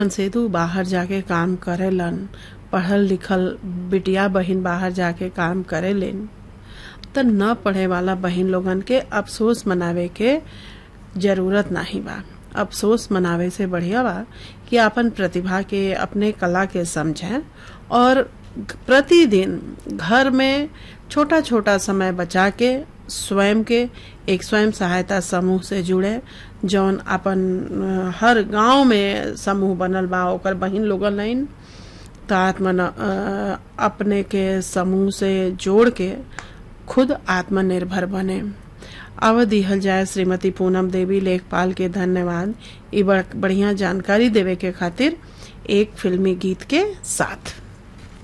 सेतु बाहर जाके काम करेलन पढ़ल लिखल बिटिया बहिन बाहर जाके काम करेलेन त न पढ़े वाला बहिन लोगन के अफसोस मनावे के जरूरत नहीं बा अफसोस मनावे से बढ़िया बा कि अपन प्रतिभा के अपने कला के समझें और प्रतिदिन घर में छोटा छोटा समय बचा के स्वयं के एक स्वयं सहायता समूह से जुड़े जौन अपन अ, हर गांव में समूह बनल बा ओकर बहिन लोगन लाइन त आत्म अपने के समूह से जोड़ के खुद आत्मनिर्भर बने अब दिहल जाए श्रीमती पूनम देवी लेखपाल के धन्यवाद ई बड़- बढ़िया जानकारी देवे के खातिर एक फिल्मी गीत के साथ